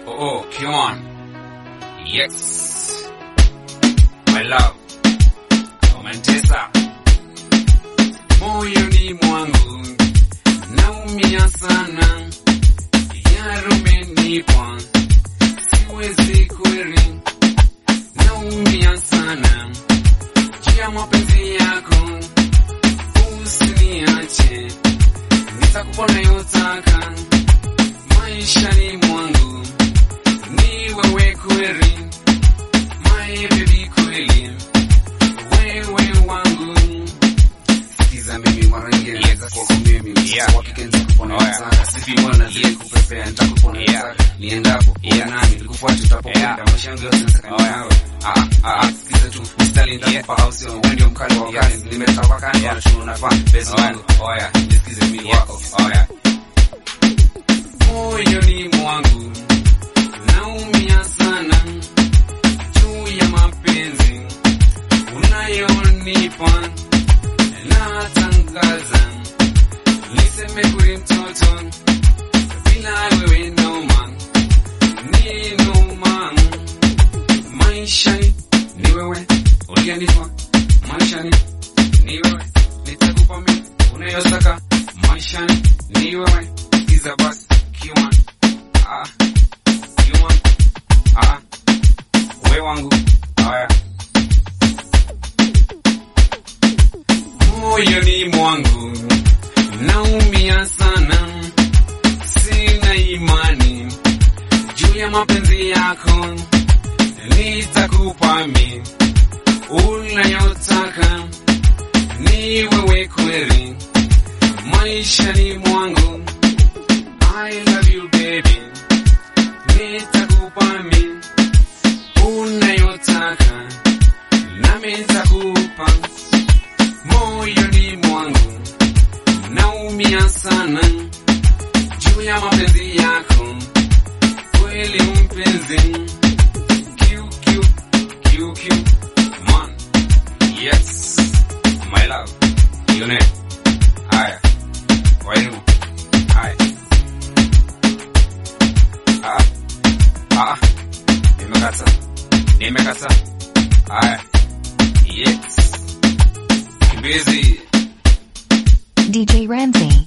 Oh, come on. Yes. My love. Umenitesa. Moyoni mwangu. Naumia sana. Yarumenipa. Siwezi kweli. Naumia sana. Juu ya mapenzi yako. Usiniache. Nitakupa unayotaka. Maishani mwangu ni wewe kweli, my baby kweli, wewe wangu. Sikiza mimi mara nyingine naweza kuwa kwa mimi Yeah. mtoto wa kike nitakupona Oh, yeah. nataka sipi mbona zile kupepea nitakupona Yeah. nataka niendapo uwe Yeah. nami nikufuate utapokwenda Yeah. maisha yangu yote nataka Oh, niwe yeah. nawe ah ah ah sikiza tu mstari nitakupa au sio wewe ndio mkali wa wakali Yes. nimetawaka Yeah. na tu unafaa basi Oh, yeah. wangu oh yeah nisikize mimi Yes. wako oh yeah moyoni mwangu naumia sana juu ya mapenzi unayonipa natangaza niseme kuri mtoto bila wewe noma ni noma maishani ni wewe uliyenipa maishani ni wewe nitakupa mimi unayotaka maishani ni wewe sikiza basi kiwan ah kiwan ah we wangu haya moyoni mwangu naumia sana sina imani juu ya mapenzi yako nitakupa mi unayotaka ni wewe kweli maishani mwangu I love you baby nitakupa mi unayotaka nami nitakupa moyoni mwangu naumia sana juu ya mapenzi yako kweli mpenzi Q, Q, Q, Q. Man. Yes. My love. Yone. Haya. Waimu. Haya. Ah. Ah. Nimekata. Nimekata. Haya. Yes. Kimbizi. DJ Ramsey.